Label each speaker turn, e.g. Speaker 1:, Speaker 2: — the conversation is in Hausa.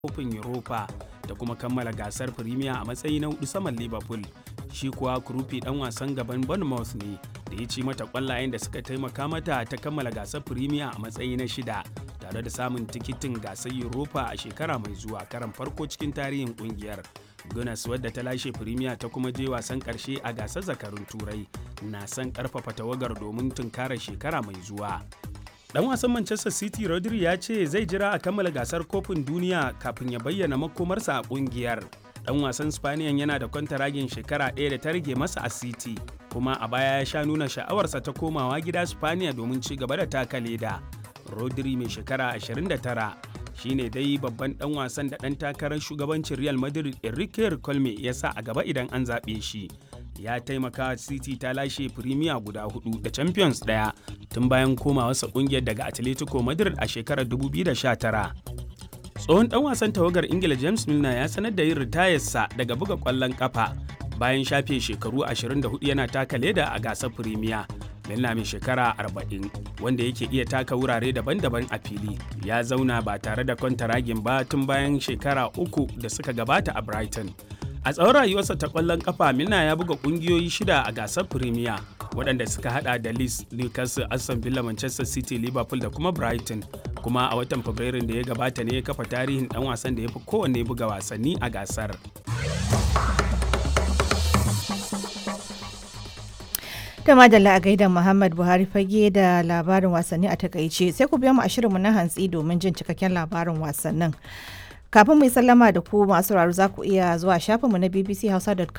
Speaker 1: kofin Europa da kuma kammala gasar Premier a matsayi na hudu saman Liverpool. Shi kuwa Krupi dan wasan gaban Bournemouth ne da ya ci mata kwallayen da suka taimaka mata ta kammala gasar Premier a matsayi na shida tare da samun tikitin gasar Europa a shekara mai zuwa karan farko cikin tarihin kungiyar. Gunners wadda ta lashe Premier ta kuma je wasan karshe a gasar zakarun Turai na son karfafa tawagar domin tunkara shekara mai zuwa. Dan wasan Manchester City Rodri ya ce zai jira a kammala gasar kofin duniya kafin ya bayyana makomarsa a kungiyar. Dan wasan Spaniyan yana da kwantaragin shekara ɗaya da ta rage masa a City, kuma a baya ya sha nuna sha'awarsa ta komawa gida Spaniya domin ci gaba da taka leda. Rodri mai shekara 29 shine dai babban dan wasan da dan takarar shugabancin Real Madrid Enrique Colme ya sa a gaba idan an zaɓe shi. Ya taimaka City ta lashe Premier guda hudu da Champions daya tun bayan komawarsa kungiyar daga Atletico Madrid a shekarar 2019. Tsohon dan wasan tawagar Ingila James Milner ya sanar da yin ritayarsa daga buga kwallon kafa bayan shafe shekaru 24 yana taka leda a gasar Premier. Milner mai shekara 40 wanda yake iya taka wurare daban-daban a fili ya zauna ba tare da kwantaragin ba tun bayan shekara uku da suka gabata a Brighton. A tsawon rayuwarsa ta kwallon kafa Milner ya buga kungiyoyi shida a gasar Premier waɗanda suka hada da Leeds, Newcastle, Aston Villa, Manchester City, Liverpool da kuma Brighton. Kuma a watan Fabrairun da ya gabata ne ya kafa tarihin ɗan wasan da ya fi kowanne buga wasanni a gasar.
Speaker 2: da madalla a gaida Muhammad Buhari fage da labarin wasanni a takaice sai ku biya mu a shirinmu na hantsi domin jin cikakken labarin wasannin. Kafin mu yi sallama da ku masu sauraro za ku iya zuwa shafinmu na bbchausa.com